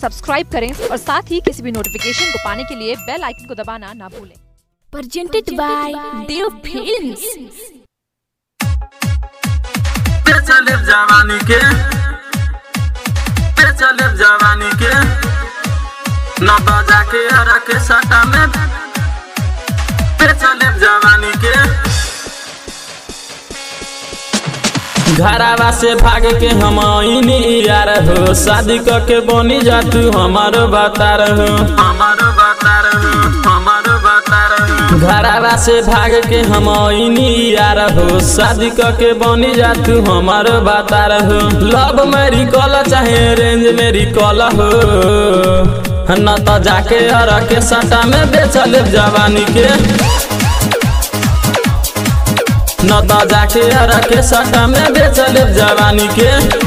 Subscribe करें और साथ ही किसी भी नोटिफिकेशन को पाने के लिए बेल आइकन को दबाना ना भूलें presented by Dev Films. पे चले जवानी के पे चले जवानी के न बजा के हरा के सटा में पे चले जवानी के घरावा से भाग के हम आईनी यार हो शादी क के बनी जा तू हमारो बता रहो हमारो बता रहो हमारो बता रहो घरावा से भाग के हम आईनी यार हो शादी क के बनी जा तू हमारो बता रहो लव मेरी कॉल चाहे रेंज मेरी कॉल हो न तो जाके हर के सटा में बेचल जवानी के न तो जाके हर के सटा में बेचल जवानी के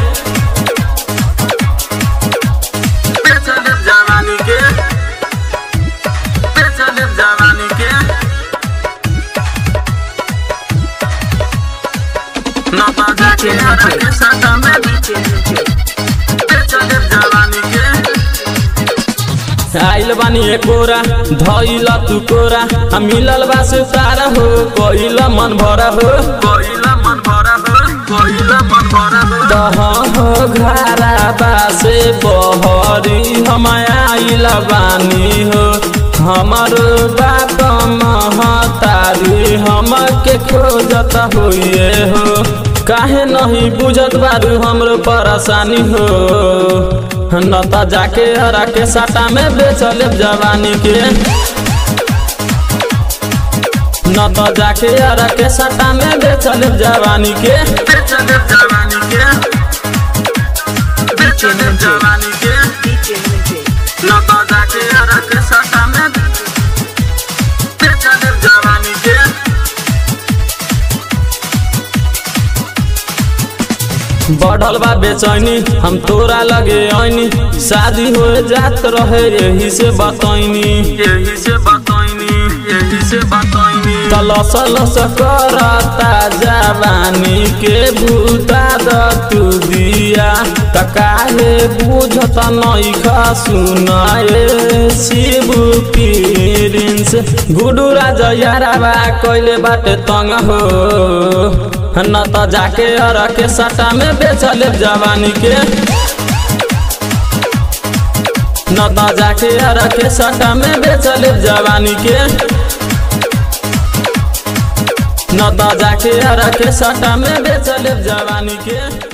बेचल जवानी के बेचल जवानी के न तो जाके हर के सटा में बेचल जवानी के आइल बानी एकोरा धइल तू कोरा आ मिलल बा सुतार हो कोइल मन भरा हो कोइल मन भरा हो कोइल मन भरा हो दह हो घरा बासे बहरी हम आइल बानी हो हमारो बाप महतारी हम के खोजत होइए हो काहे नहीं बुझत बारू हमरो परेशानी हो न त जाके हरा के साटा में बेचल जवानी के न त जाके हरा के साटा में बेचल जवानी के बेचल जवानी के बेचल जवानी के न त जाके हरा के साटा में बेचल जवानी के बढ़ल बा बेचैनी हम तोरा लगे आईनी शादी हो जात रहे यही से बतैनी यही से बतैनी यही से बतैनी तलस लस करता जवानी के भूता द तू दिया त काहे बुझत नहीं खा सुनाए शिव पीरिंस गुडू राजा याराबा कइले बाटे तंग हो न त जाके अर के सटा में बेचल जवानी के न त जाके अर के सटा में बेचल जवानी के न त जाके अर के सटा में बेचल जवानी के